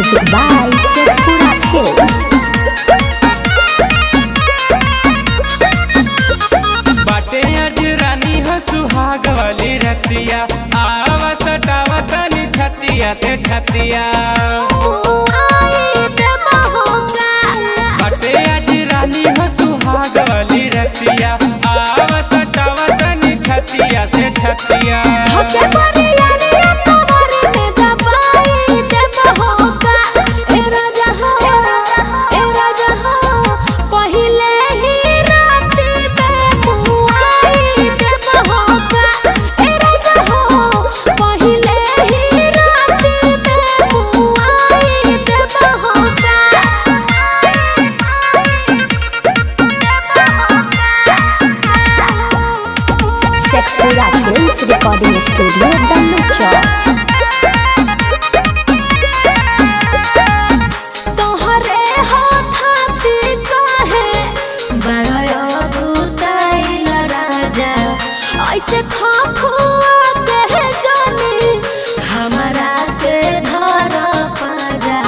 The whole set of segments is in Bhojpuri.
Music by Sephora Hills. बाटे आज रानी हो सुहाग वाली रतिया आवा सटावा तनी छतिया से छतिया बाटे आज रानी हो सुहाग वाली रतिया आवा सटावा तनी छतिया से छतिया Sephora Hills Recording Studio, Danucha. तोहरे हाथाती काहे बड़ाया भूताइल राजा ऐसे खा खुआ के जानी हमरा के धर पाजा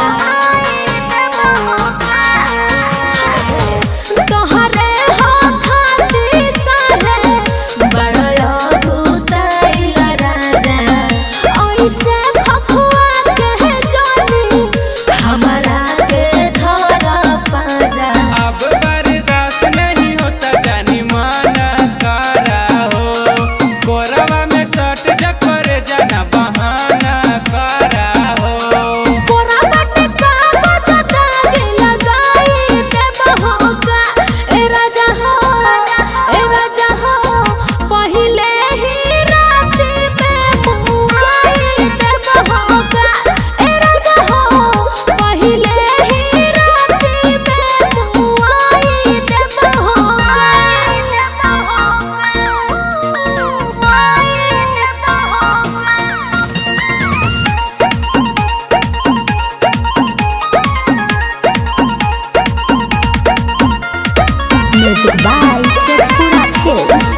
तोहरे हाथाती काहे बड़ाया भूताइल राजा ऐसे खा खुआ के जानी हमरा के धर पाजा अब बर्दाश्त नहीं होता जानी माना करा हो कोरवा में सट जकर जाना बहाना करा हो पोरा बाटे कागज दागे लगाई दे बहोगा ए राजा हो ए राजा हो पहिले ही राती में मुआई दे बहोगा ए राजा हो पहिले ही राती में मुआई दे बहोगा Music by Sephora Hills.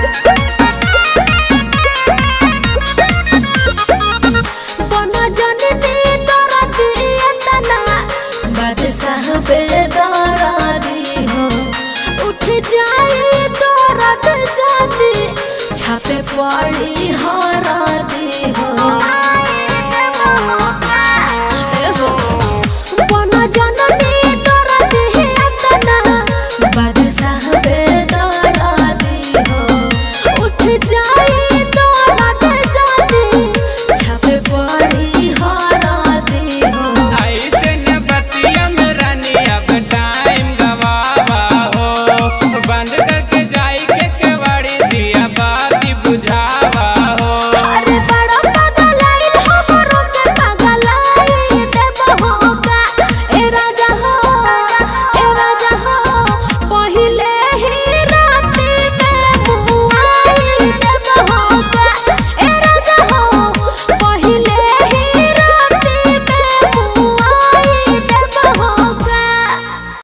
बना जननी तोरा दिए तना बादशाह पे दरादी हो उठ जाए तोरा जाती छापे पड़ी हरा दी हो